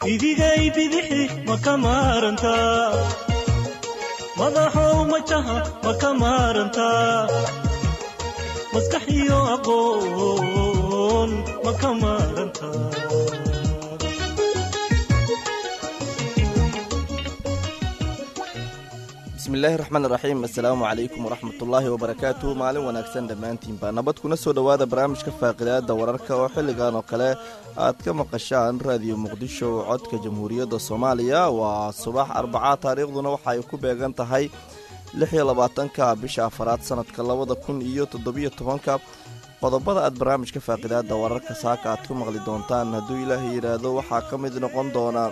idigay bidixi ma ka maarantaa madaxow majaha ma ka maarantaa maskax iyo aqoon ma ka maarantaa bismillaahi raxmaan raxiim assalaamu calaykum waraxmatullaahi wabarakaatu maalin wanaagsan dhammaantiinba nabad kuna soo dhowaada barnaamijka faaqidaada wararka oo xilligan oo kale aad ka maqashaan raadiyo muqdisho codka jamhuuriyadda soomaaliya waa subax arbacaa taariikhduna waxa ay ku beegan tahay lixiyo labaatanka bisha afaraad sanadka labada kun iyo toddobiyo tobanka qodobada aad barnaamijka faaqidaada wararka saaka aad ku maqli doontaan hadduu ilaahay yidhaahdo waxaa ka mid noqon doona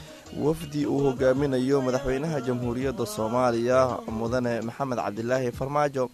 wafdi uu hogaaminayo madaxweynaha jamhuuriyadda soomaaliya mudane maxamed cabdilaahi farmaajo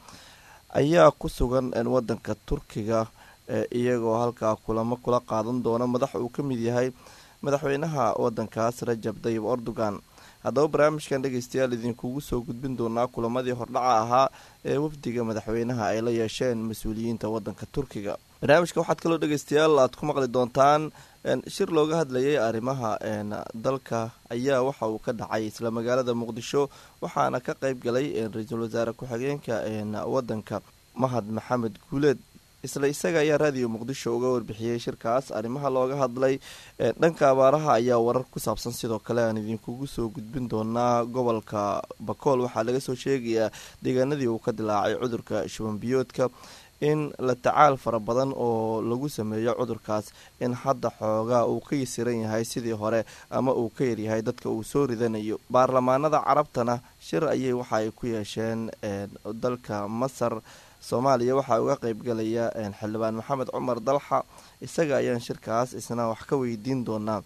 ayaa ku sugan wadanka turkiga iyagoo halkaa kulamo kula qaadan doona madax uu ka mid yahay madaxweynaha wadankaas rajab dayib erdogan haddaba barnaamijkan dhegeystayaal idinkugu soo gudbin doonaa kulamadii hordhaca ahaa ee wafdiga madaxweynaha ay la yeesheen mas-uuliyiinta wadanka turkiga barnaamijka waxaad kaloo dhegeystayaal aad ku maqli doontaan shir looga hadlayay arrimaha dalka ayaa waxa uu ka dhacay isla magaalada muqdisho waxaana ka qeyb galay ra-iisul wasaare ku-xigeenka wadanka mahad maxamed guuleed isla isaga ayaa raadiyo muqdisho uga warbixiyey shirkaas arrimaha looga hadlay dhanka abaaraha ayaa warar ku saabsan sidoo kale aan idinkugu soo gudbin doonaa gobolka bakool waxaa laga soo sheegayaa deegaanadii uu ka dilaacay cudurka shubanbiyoodka in la tacaal fara badan oo lagu sameeyo cudurkaas in hadda xoogaa uu ka yasiran yahay sidii hore ama uu ka yaryahay dadka uu soo ridanayo baarlamaanada carabtana shir ayay waxa ay ku yeesheen dalka masar soomaaliya waxaa uga qeybgalaya xildhibaan maxamed cumar dalxa isaga ayaan shirkaas isna wax ka weydiin doonaa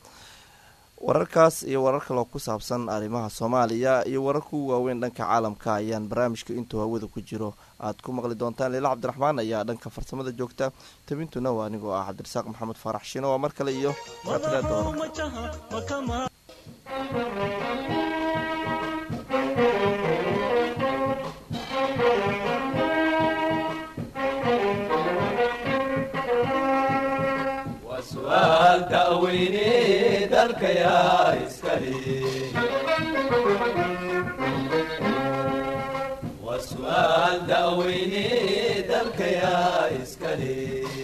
wararkaas iyo warar kaloo ku saabsan arrimaha soomaaliya iyo wararku waaweyn dhanka caalamka ayaan barnaamijka intuu hawada ku jiro aad ku maqli doontaan leila cabdiraxmaan ayaa dhanka farsamada joogta tabintuna waa anigoo ah cabdirasaaq maxamed faarax shino waa mar kale iyo daweyne dalkayaa iskale waa su'aal da'weyne dalkayaa iskale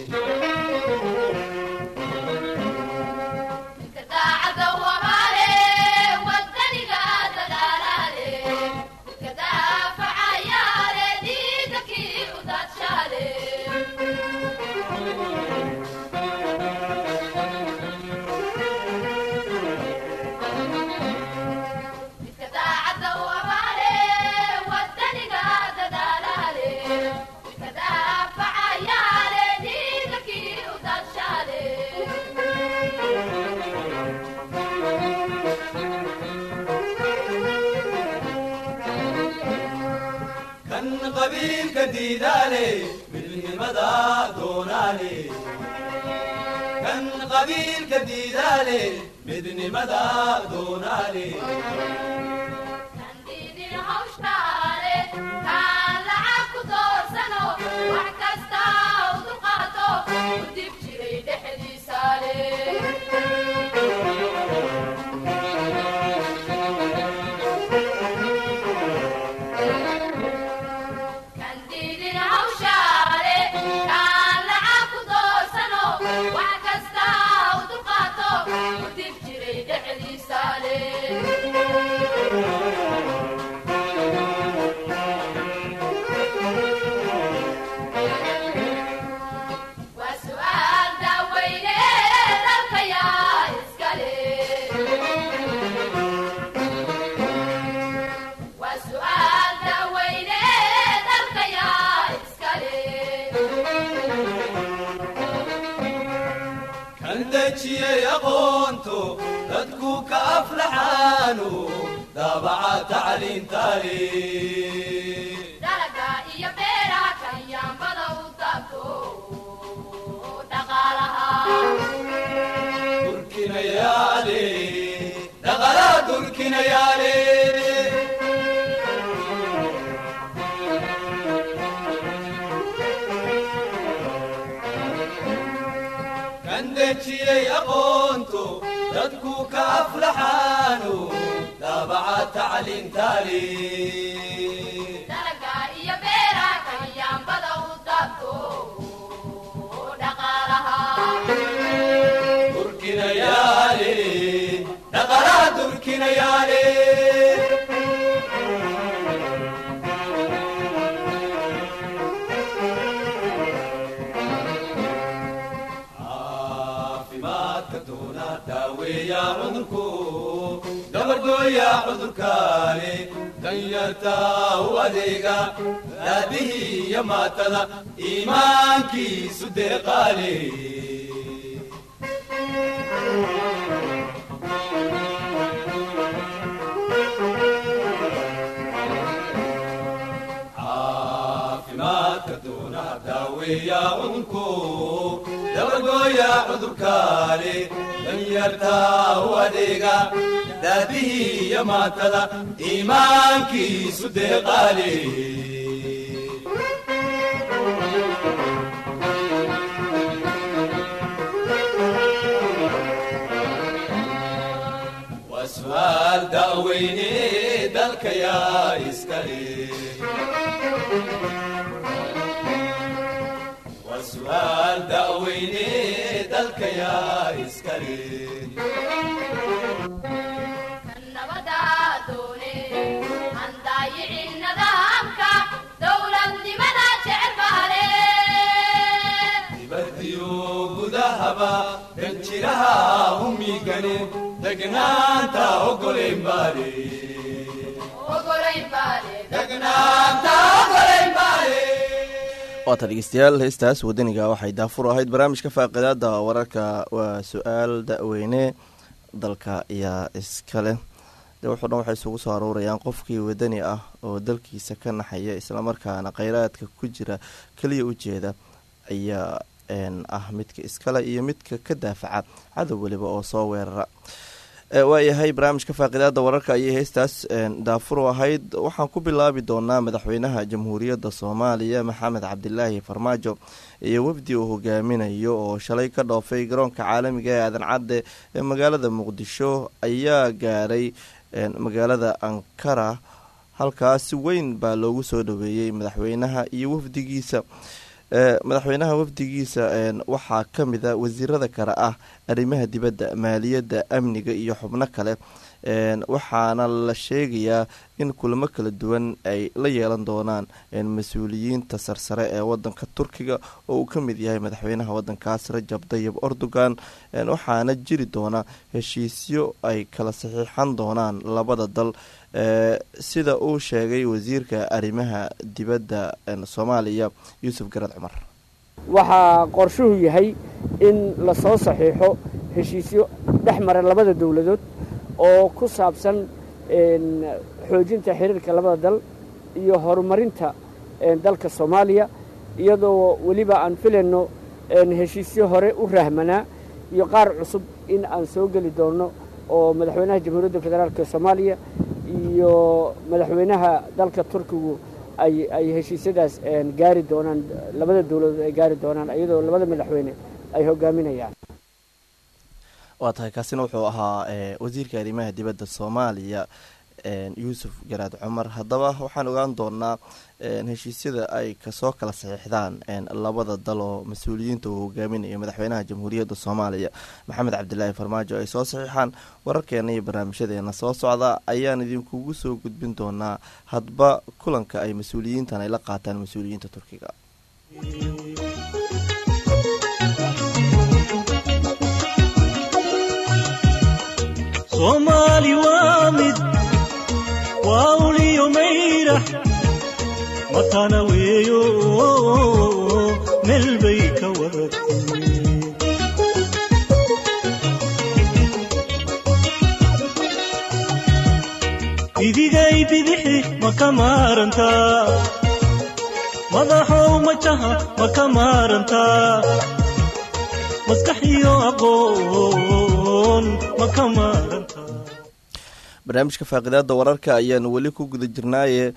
qabiilka diidaale midnimada doonaale kan qabiilka diidaale midnimada doonaale dejiyey aqoonto dadku ka aflaxaano daabaca tacliintaale durkinayaale dhaqalaa durkinayaale kan dejiyey aqoonto dadku ka aflaxaano daabaca tacliin taali dalaga iyo beeraha kalyaanbada u daabto dhaqaalaha durkinayaale dhaqalaha durkinayaale caafimaadka doona daaweeya cudurku dabardooya cudurkaale danyarta u adeega daadihii iyo maatada iimaankiisu deeqaale caafimaadka doona daaweeya cudurku dabagooya cudurkaale danyarta u adeega daadihii iyo maatada iimaankiisu deeqaale waa su'aal da'weyne dalka yaa iskale waa su'aal da'weyne dalka yaa iskale nabada doone aan daayicin nidaamka dowladnimada jecel bahale dibadiyo gudahaba danjiraha humigane degnaanta ogolayn baale ogolayn baale degnaanta ogolayn baale waata dhegeystayaal heestaas wadaniga waxay daafur ahayd barnaamijka faaqidaada wararka waa su-aal da-weyne dalka ayaa iskale de wuxuu dhan waxay isugu soo aruurayaan qofkii wadani ah oo dalkiisa ka naxaya islamarkaana kheyraadka ku jira keliya ujeeda ayaa ah midka iskale iyo midka ka daafaca cadow weliba oo soo weerara waayahay barnaamijka faaqidaada wararka ayay heestaas daafuru ahayd waxaan ku bilaabi doonaa madaxweynaha jamhuuriyadda soomaaliya maxamed cabdilaahi farmaajo iyo wafdi uu hogaaminayo oo shalay ka dhoofay garoonka caalamiga ee aadan cadde ee magaalada muqdisho ayaa gaaray magaalada ankara halkaas si weyn baa loogu soo dhaweeyey madaxweynaha iyo wafdigiisa madaxweynaha wafdigiisa waxaa ka mida wasiirada kale ah arrimaha dibadda maaliyadda amniga iyo xubno kale waxaana la sheegayaa in kulamo kala duwan ay la yeelan doonaan mas-uuliyiinta sarsare ee wadanka turkiga oo uu ka mid yahay madaxweynaha wadankaas rajab dayib erdogan waxaana jiri doona heshiisyo ay kala saxiixan doonaan labada dal sida uu sheegay wasiirka arrimaha dibadda soomaaliya yuusuf garad cumar waxaa qorshuhu yahay in lasoo saxiixo heshiisyo dhex mara labada dowladood oo ku saabsan xoojinta xiriirka labada dal iyo horumarinta dalka soomaaliya iyadoo weliba aan filayno heshiisyo hore u rahmanaa iyo qaar cusub in aan soo geli doonno oo madaxweynaha jamhuuriyadda federaalk soomaaliya iyo madaxweynaha dalka turkigu ay ay heshiisyadaas gaari doonaan labada dowladood ay gaari doonaan iyadoo labada madaxweyne ay hogaaminayaan waa tahay kaasina wuxuu ahaa wasiirka arrimaha dibadda soomaaliya yuusuf garaad cumar haddaba waxaan ogaan doonaa heshiisyada ay kasoo kala saxiixdaan labada dal oo mas-uuliyiinta uu hogaaminayo madaxweynaha jamhuuriyadda soomaaliya maxamed cabdilaahi farmaajo ay soo saxiixaan wararkeena iyo barnaamijyadeena soo socda ayaan idinkugu soo gudbin doonaa hadba kulanka ay mas-uuliyiintan ay la qaataan mas-uuliyiinta turkiga soomaali waa mid waa uliyo mayrax matana weeyo meel bay ka wadatay bidigay bidixi ma ka maarantaa madaxow majaha ma ka maarantaa maskax iyo aqoon ma ka maarantaa barnaamijka faaqidaada wararka ayaanu weli ku guda jirnaaye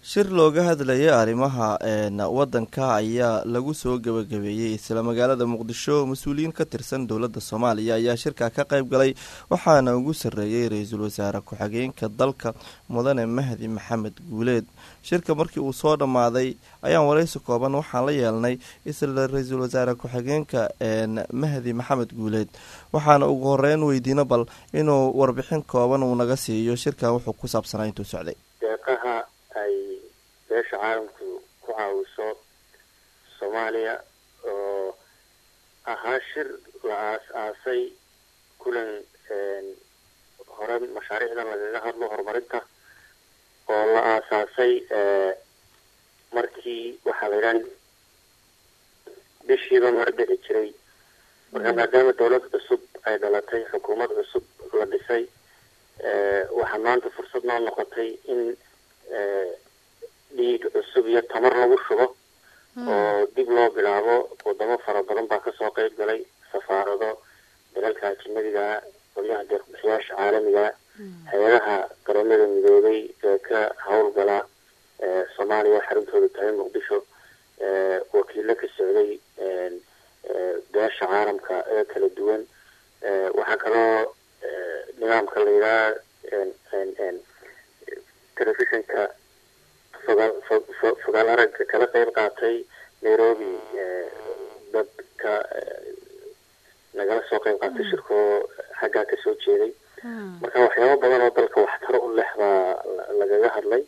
shir looga hadlayay arrimaha wadanka ayaa lagu soo gebagabeeyey isla magaalada muqdisho mas-uuliyiin ka tirsan dowladda soomaaliya ayaa shirka ka qayb galay waxaana ugu sarreeyey ra-iisul wasaare ku-xigeenka dalka mudane mahdi maxamed guuleed shirka markii uu soo dhammaaday ayaan waraysi kooban waxaan la yeelnay isla ra-iisul wasaare ku-xigeenka mahdi maxamed guuleed waxaana ugu horeyn weydiino bal inuu warbixin kooban uu naga siiyo shirkan wuxuu ku saabsanaa intuu socday deeqaha ay beesha caalamku ku caawiso soomaaliya oo ahaa shir la aas-aasay kulan hore mashaariicdan lagaga hadlo horumarinta oo la aasaasay markii waxaa la yidhaha bishiiba mara dhici jiray marka maadaama dawlad cusub ay dhalatay xukuumad cusub la dhisay waxaa maanta fursad noo noqotay in dhiig cusub iyo tamar lagu shubo oo dib loo bilaabo wadamo fara badan baa kasoo qeyb galay safaarado dalalka ajinadiga qolyaha deeqbixiyaasha caalamiga hay-adaha qaramada midoobay ee ka howlgala soomaaliya xaruntooda tahay muqdisho wakiilo ka socday beesha caalamka ee kala duwan waxaa kaloo nidaamka la yidhaha telefishinka fogaal fogaal aragga kala qeyb qaatay nairobi dadka nagala soo qeyb qaatay shirkoo xaggaa kasoo jeeday marka waxyaabo badan oo dalka waxtaro u leh baa lagaga hadlay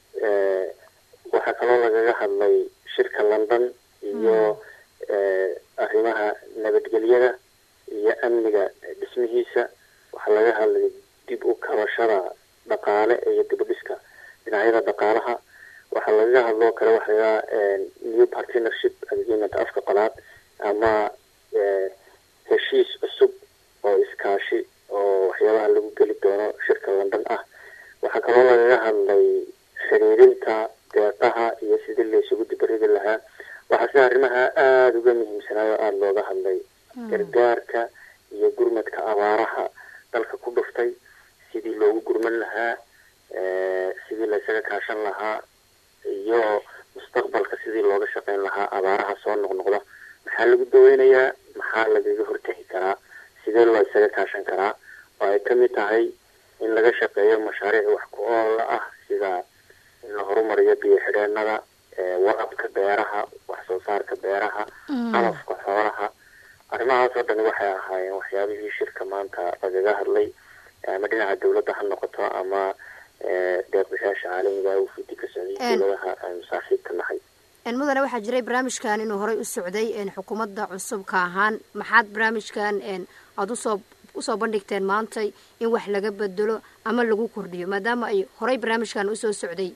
waxaa kaloo lagaga hadlay shirka london iyo arrimaha nabadgelyada iyo amniga dhismihiisa waxaa laga hadlay dib u kabashada dhaqaale iyo dibudhiska dhinacyada dhaqaalaha waxaa lagaga hadloo kale waxa lagaa new partnership agreement afka qolaad ama heshiis cusub oo iskaashi oo waxyaabaha lagu geli doono shirka london ah waxaa kaloo lagaga hadlay xiriirinta deeqaha iyo sidii laysugu dibaridi lahaa waxaa sida arrimaha aada uga muhiimsanaayo aada looga hadlay gargaarka iyo gurmadka abaaraha dalka ku dhuftay sidii loogu gurman lahaa sidii laysaga kaashan lahaa iyo mustaqbalka sidii looga shaqeyn lahaa abaaraha soo noqnoqda maxaa lagu daweynayaa maxaa lagaga hortegi karaa sidee loo isaga kaashan karaa oo ay kamid tahay in laga shaqeeyo mashaariic wax ku oola ah sida in la horumariyo biyo xidheenada warabka beeraha wax soo saarka beeraha calafka xoolaha arrimahaas oo dhani waxay ahaayeen waxyaabihii shirka maanta lagaga hadlay ama dhinaca dawladda ha noqoto ama deeqbixiyaasha caalamiga uu fidi ka socday dawladaha aynu saaxiibka nahay mudane waxaa jiray barnaamijkan inuu horey u socday xukuumadda cusubka ahaan maxaad barnaamijkan aada usoo usoo bandhigteen maantay in wax laga bedelo ama lagu kordhiyo maadaama ay horey barnaamijkan usoo socday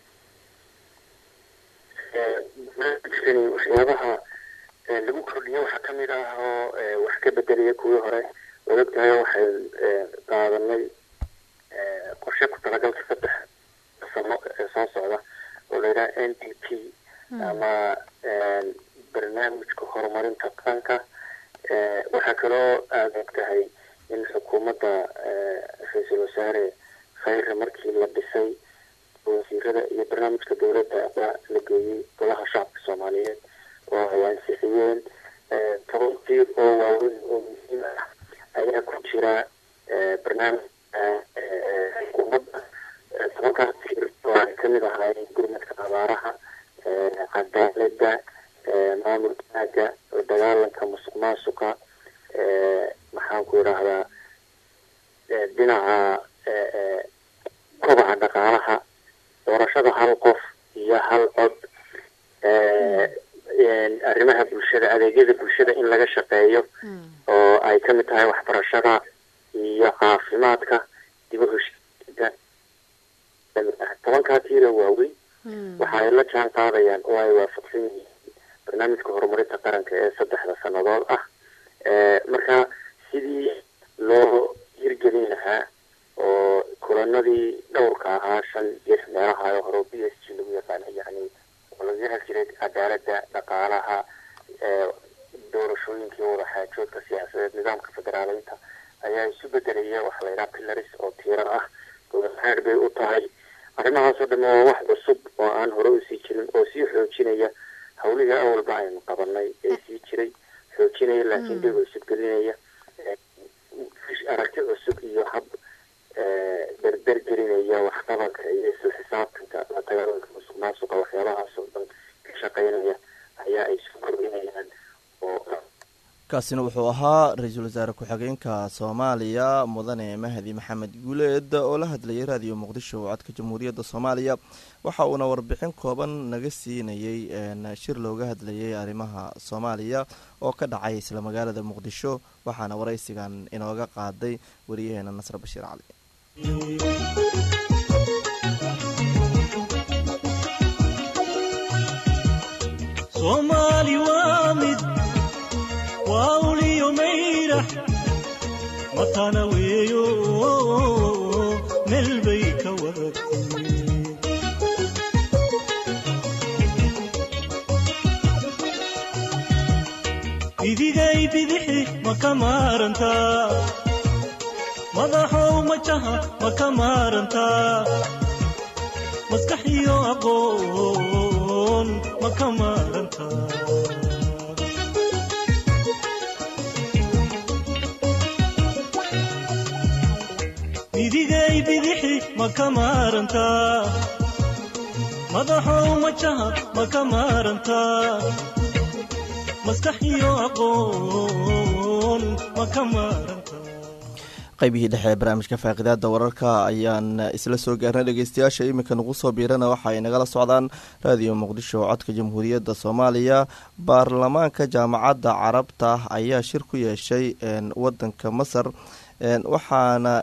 barnaamijkani waxyaabaha lagu kordhiyo waxaa kamid ah oo wax ka bedelaya kuwii hore waad ogtahay waxay qaadanay qorshe ku talagalka saddex sano ee soo socda oo la yidhaha n d p ama barnaamijka horumarinta qaranka waxaa kaloo aada og tahay in xukuumadda ra-iisul wasaare khayre markii la dhisay wasiirada iyo barnaamijka dawladda baa la geeyey golaha shacabka soomaaliyeed oo ay ansixiyeen toban tiir oo waaweyn oo muhiim ah ayaa ku jira barnaamij xukuumadda tobankaas tiir oo ay kamid ahaayeen gurmadka abaaraha cadaalada maamul wanaaga la dagaalanka musuq maasuqa maxaan ku idhaahdaa dhinaca kobaca dhaqaalaha doorashada hal qof iyo hal cod arrimaha bulshada adeegyada bulshada in laga shaqeeyo oo ay kamid tahay waxbarashada iyo caafimaadka dib u heshiida tobankaa tiira waaweyn waxa ay la jaan qaadayaan oo ay waafaqsan yihiin barnaamijka horumarinta qaranka ee saddexda sannadood ah marka sidii loo hirgelin lahaa oo kulanadii dhowrka ahaa shan lix meelaha oo hore b s g lagu yaqaana yani oo laga hel jiray cadaalada dhaqaalaha doorashooyinkii wadaxaajoodka siyaasadeed nidaamka federaaleynta ayaa isu bedelaya waxa la yidhaha pilaris oo tiirar ah gobol xeer bay u tahay arrimahaasoo dhan waa wax cusub oo aan hore usii jirin oo sii xoojinaya hawlihii awalba aynu qabanay ee sii jiray xoojinaya laakiin dhib cusub gelinaya aragti cusub iyo hab berber gelinaya waxqabadka iyo isla xisaabtanka la dagaalanka musuq maasuqa waxyaabahaasoo dhan ka shaqeynaya ayaa ay soo kordhinayaan oo kaasina wuxuu ahaa ra-iisul wasaare ku-xigeenka soomaaliya mudane mahdi maxamed guuleed oo la hadlayay raadiyo muqdisho codka jamhuuriyadda soomaaliya waxa uuna warbixin kooban naga siinayey shir looga hadlayay arrimaha soomaaliya oo ka dhacay isla magaalada muqdisho waxaana waraysigan inooga qaaday wariyaheena nasre bashiir cali soomaali waa mid waa uliyo mayrax matana weeyo meel bay ka wadatay idigay bidixi ma ka maarantaa madaxow majaha ma ka maarantaa maskax iyo aqoon ma ka maarantaa idigay bidixi ma ka maarantaa madaxow majaha ma ka maarantaa maskax iyo aqoon ma ka maarantaa qaybihii dhexe ee barnaamijka faaqidaada wararka ayaan isla soo gaarnay dhegeystayaasha iminka nagu soo biirana waxa ay nagala socdaan raadiyo muqdisho codka jamhuuriyadda soomaaliya baarlamaanka jaamacadda carabta ayaa shir ku yeeshay wadanka masar waxaana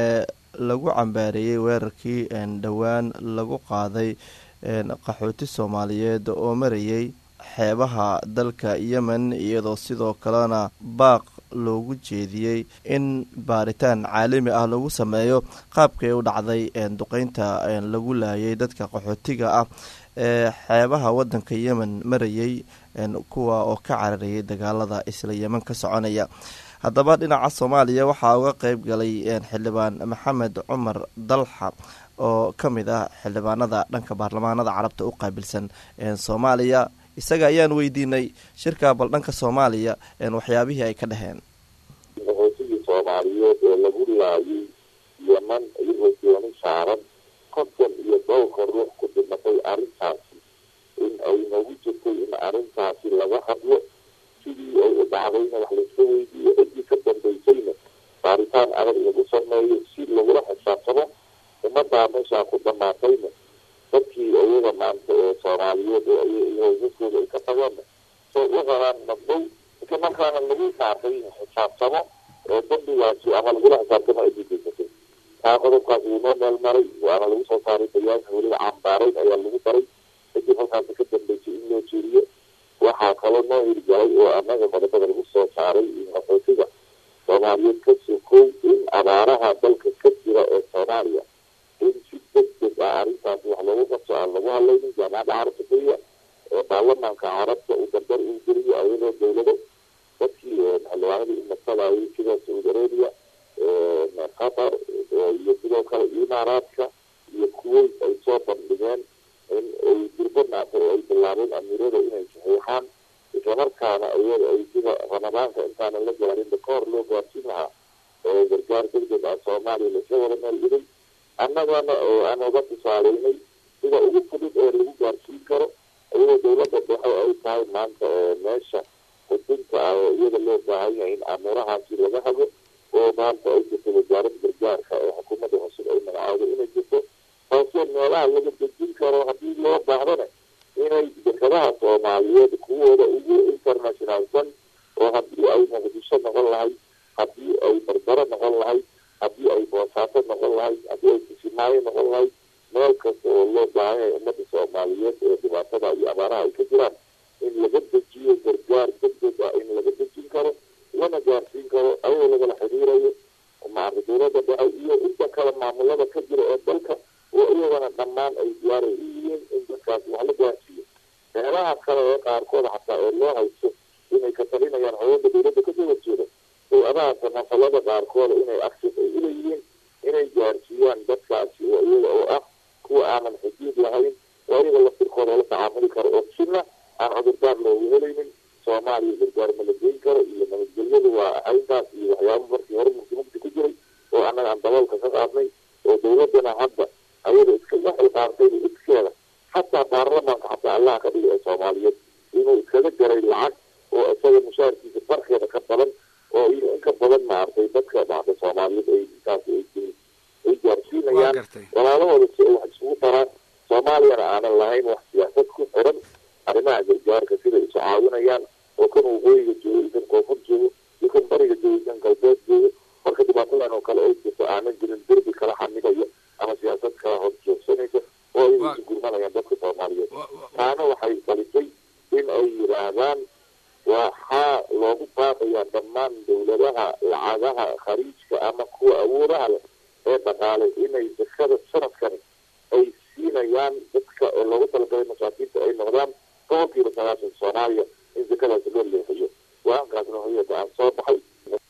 lagu cambaareeyey weerarkii dhowaan lagu qaaday qaxooti soomaaliyeed oo marayay xeebaha dalka yemen iyadoo sidoo kalena baaq loogu jeediyey in baaritaan caalami ah lagu sameeyo qaabkay u dhacday duqeynta lagu laayay dadka qaxootiga ah ee xeebaha wadanka yemen marayay kuwa oo ka cararayay dagaalada isla yemen ka soconaya haddaba dhinaca soomaaliya waxaa uga qeyb galay xildhibaan maxamed cumar dalxa oo ka mid ah xildhibaanada dhanka baarlamaanada carabta u qaabilsan soomaaliya isaga ayaan weydiinay shirka bal dhanka soomaaliya waxyaabihii ay ka dhaheen qaxootigii soomaaliyeed ee lagu laayay yeman iyagoo dooni saaran konton iyo dhowrka ruux ku dhimatay arrintaasi in ay nagu jirtay in arrintaasi laga hadlo sidii ay u dhacdayna wax layska weydiiyo ciddii ka dambaysayna baaritaan adag lagu sameeyo si lagula xisaabtamo ummaddaa meeshaa ku dhamaatayna dadkii iyaga maanta ee soomaaliyeed hoosaskooda ay ka tagoona soo u qaraan nabdow isla markaana lagu saartay xisaabtamo oo dambigaasi ama lagula xisaabtamo ay didaysatay taa qodobkaas wuu noo meel maray waana lagu soo saaray bayaanka weliba cambaarayn ayaa lagu daray kadib halkaasi ka dambeysay in loo jeeriyo waxaa kaloo noo hirgalay oo annaga qodobada lagu soo saaray qaxootiga soomaaliyeed ka sokow in abaaraha dalka ka jira ee soomaaliya in si degdeg ah arrintaasi wax loogu qabto aan lagu hadlaynin jaamacadda carabta keliya ee baarlamaanka carabta uu dardar uu geliyo ayadoo dowlado dadkii xildhibaanadii umatadayay sida saudi arabia qatar iyo sidoo kale imaaraadka iyo kuwait ay soo bandhigeen in ay dirbo naatay oo ay bilaabeen amiirada inay saxiixaan islamarkaana iyada ay sida ramadaanka intaanan la gaarinba ka hor loo gaarsiin lahaa oo gargaar degdeg ah soomaaliya lasla wada maalgelay annagana oo aan uga tusaaleynay sida ugu fudud ee lagu gaarsiin karo iyadoo dowladda dhexe ay tahay maanta meesha xudunta ah oo iyada loo baahan yahay in amuurahaasi laga hago oo maanta ay jirto wasaaradda gargaarka ee xukuumadda cusub ay magacaado inay jirto taasoo meelaha laga dejin karo haddii loo baahdana inay dekadaha soomaaliyeed kuwooda ugu internationalsan oo haddii ay muqdisho noqon lahayd haddii ay barbaro noqon lahayd haddii ay boosaato noqon lahayd haddii ay kisimaayo noqon lahayd meel kasta oo loo baahan yahay ummadda soomaaliyeed ee dhibaatada iyo abaaraha ay ka jiraan in laga dejiyo gargaar degdeg ah in laga dejin karo lana gaarsiin karo ayadoo lagala xiriirayo maarka dowladda dhexe iyo inta kale maamulada ka jira ee dalka oo iyagana dhammaan ay diyaaray u yihiin in dadkaas wax la gaarsiiyo meelaha kale ee qaarkooda xataa ee loo haysto inay ka talinayaan haweenka dowladda kasoo horjeeda hay-adaha samafalada qaarkooda inay access ay uleeyihiin inay gaarsiiyaan dadkaasi oo iyaga oo ah kuwa aanan xuduud lahayn oo iyaga laftirkooda la tacaamuli karo oo sina aan cudurdaar loogu helaynin soomaaliya gargaar ma la geyn karo iyo nabadgelyadu waa ahayntaas iyo waxyaaba markii hore mugdimugdi ku jiray oo annaga aan daboolka ka qaadnay oo dawladana hadda ayada iska waxay qaartay iskeeda xataa baarlamaanka xataa allaha ka dhigay ee soomaaliyeed inuu iskaga jaray lacag oo isaga mushaarkiisa barkeeda ka badan oo iyo in ka badan maaragtay dadka maaragtay soomaaliyeed ay intaas ay ay gaarsiinayaan walaalahooda si ay wax isugu daraan soomaaliyana aanan lahayn wax siyaasad ku xiran arrimaha gargaarka siday isu caawinayaan oo kan waqooyiga joogo iyo kan koonfur joogo iyo kan bariga joogo iyo kan galbeed joogo marka dhibaatadan oo kale ay jirto aanan jirin derbi kala xamidaya ama siyaasad kala hor joogsanaysa oo ay isu gurmanayaan dadka soomaaliyeed taana waxay dhalisay in ay yidhaahdaan waxaa loogu baaqayaa dhammaan dawladaha lacagaha khariijka ama kuwa awoodaha leh ee dhaqaale inay zakada sanadkani ay siinayaan dadka oo loogu talagalay masaakiinta ay noqdaan boqolkiiba sagaashan soomaaliya in zakadaasi loo leexiyo go-aankaasna hoyada aan soo baxay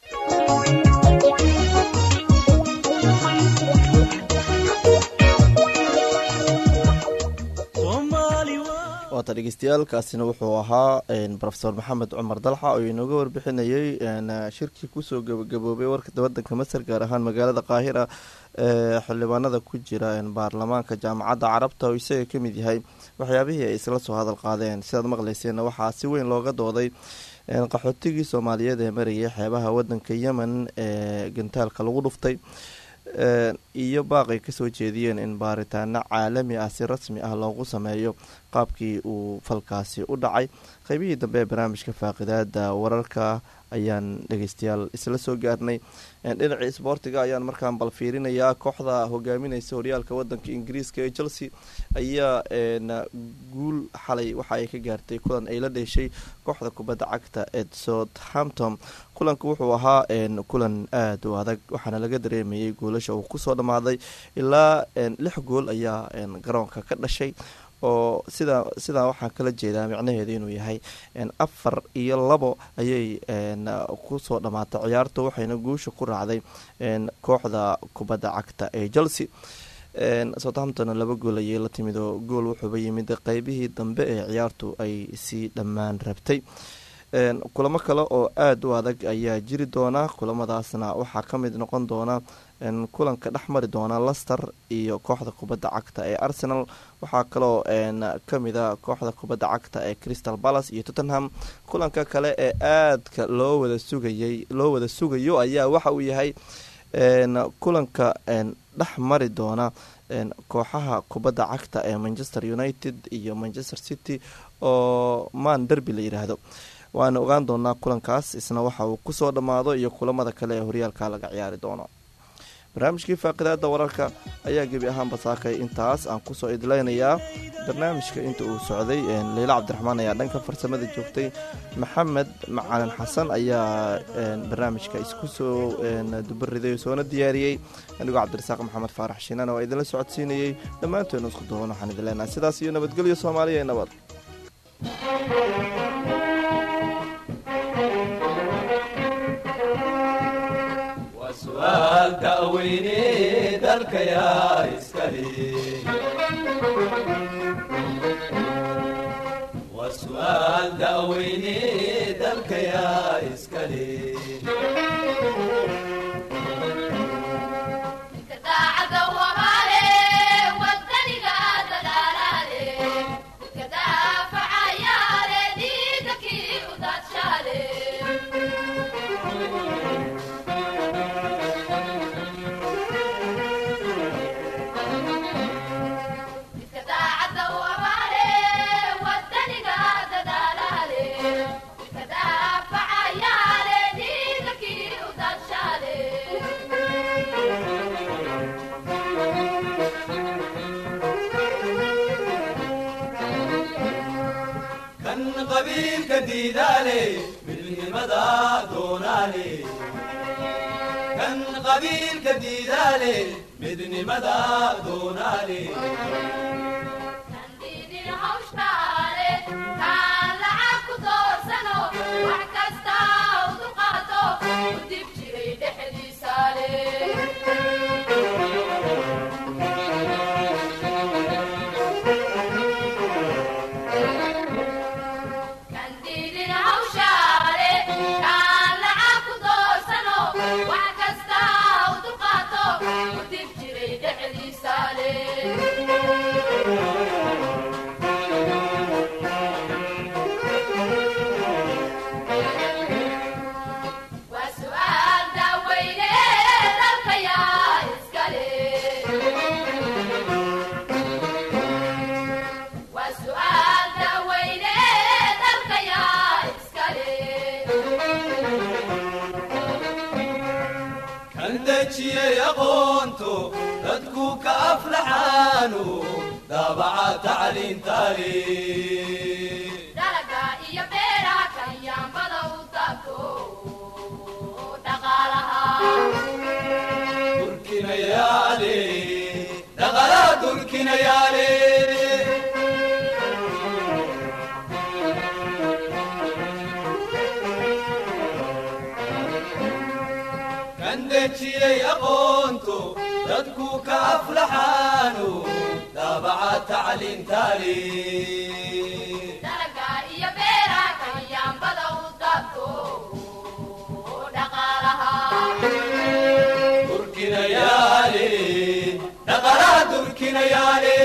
waata dhegeystayaal kaasina wuxuu ahaa rofesor maxamed cumar dalxa oo inooga warbixinayay shirkii kusoo gabagaboobay warka wadanka masar gaar ahaan magaalada qaahira ee xildhibaanada ku jira baarlamaanka jaamacadda carabta oo isaga ka mid yahay waxyaabihii ay isla soo hadal qaadeen sidaad maqleyseen waxaa si weyn looga dooday qaxootigii soomaaliyeed ee marayay xeebaha wadanka yemen ee gantaalka lagu dhuftay iyo baaqay kasoo jeediyeen in baaritaano caalami ah si rasmi ah loogu sameeyo qaabkii uu falkaasi u dhacay qeybihii dambe ee barnaamijka faaqidaada wararka ayaan dhegeystayaal isla soo gaarnay dhinacii isboortiga ayaan markaan bal fiirinayaa kooxda hogaamineysa horyaalka wadanka ingiriiska ee chelsea ayaa guul xalay waxa ay ka gaartay kulan ay la dheeshay kooxda kubadda cagta ee southampton kulanka wuxuu ahaa kulan aada u adag waxaana laga dareemayay goolasha uu kusoo dhammaaday ilaa lix gool ayaa garoonka ka dhashay oo sidaa sidaa waxaan kala jeedaa micnaheedu inuu yahay afar iyo labo ayay kusoo dhammaatay ciyaarta waxayna guusha ku raacday kooxda kubadda cagta ee chelsea southamptonna laba gool ayay la timid oo gool wuxuuba yimid qeybihii dambe ee ciyaartu ay sii dhammaan rabtay kulamo kale oo aada u adag ayaa jiri doona kulamadaasna waxaa ka mid noqon doona kulanka dhex mari doona lester iyo kooxda kubadda cagta ee arsenal waxaa kaloo kamida kooxda kubadda cagta ee crystal palace iyo tottenham kulanka kale ee aadka loo wada sugayay loo wada sugayo ayaa waxa uu yahay kulanka dhex mari doona kooxaha kubadda cagta ee manchester united iyo manchester city oo man derby la yidhaahdo waana ogaan doonaa kulankaas isna waxa uu kusoo dhammaado iyo kulamada kale ee horyaalka laga ciyaari doono barnaamijkii faaqidaada wararka ayaa gebi ahaanba saakay intaas aan kusoo idleynayaa barnaamijka inta uu socday leyla cabdiraxmaan ayaa dhanka farsamada joogtay maxamed macalin xasan ayaa barnaamijka isku soo dubariday soona diyaariyey anigoo cabdirasaaq maxamed faarax shiinaan oo idinla socodsiinayey dhammaantoodna isku duwan waxaan idin leenahay sidaas iyo nabadgelyo soomaaliya ee nabad su'aal da'weyne dalkayaa iskale waa su'aal da'weyne dalkayaa iskale daacada wamaale wadaniga dadaalaale ka daafacayaale dhiigakii u daadshaale midka daacada wamaale wadaniga dadaalaale ka daafacayaale dhiigakii u daadshaale kan qabiilka diidaale midnimada doonaale kan qabiilka diidaale midnimada doonaale Kandidin hawshtaale, kaan lacag ku doorsano, wax kasta u dulqaato, u dib jiray dhexdiisaale. dhexdiisa leh waa su'aal daaweyne dalka yaa iska leh waa su'aal daaweyne dalka yaa iska leh kan dejiyey aqoonto dadku ka aflaxaanu daabaca tacliintaale dalaga iyo beeraha kanyaambada u taabto dhaqaalaha durkinayaale dhaqalaa durkinayaale kan dejiyey aqoonto dadku ka aflaxaanu daabaca tacliintaale dalaga iyo beeraha kanyaambada u taabto dhaqaalaha durkinayaale dhaqalaa durkinayaale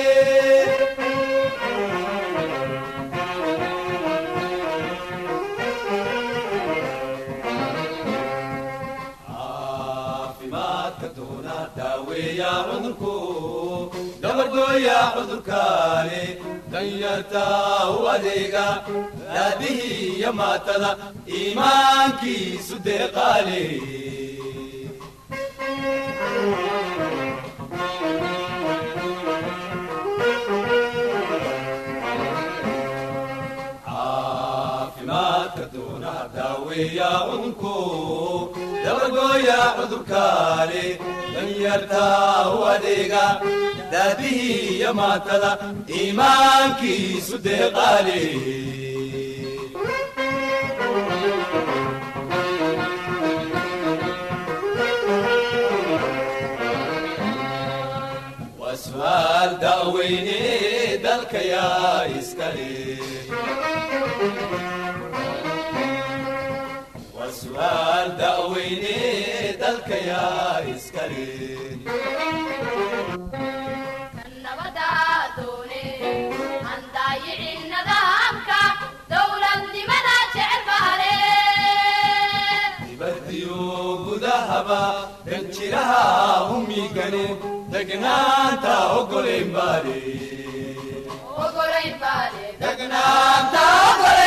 caafimaadka doona daaweeya cudurku gabardooya cudurkaale danyarta u adeega daadihii iyo maatada iimaankiisu deeqaale caafimaadka doona daaweeya cudurku dabagooya cudurkaale danyarta u adeega daadihii iyo maatada iimaankiisu deeqaale waa su'aal daaweyne dalka yaa iska leh waa su'aal daaweyne dalka yaa iska leh nabada doone aan daayicin nidaamka dowladnimada jecel baale dibadiyo gudahaba danjiraha humigane degnaanta ogolayn baale ogolayn baale degnaanta ogolayn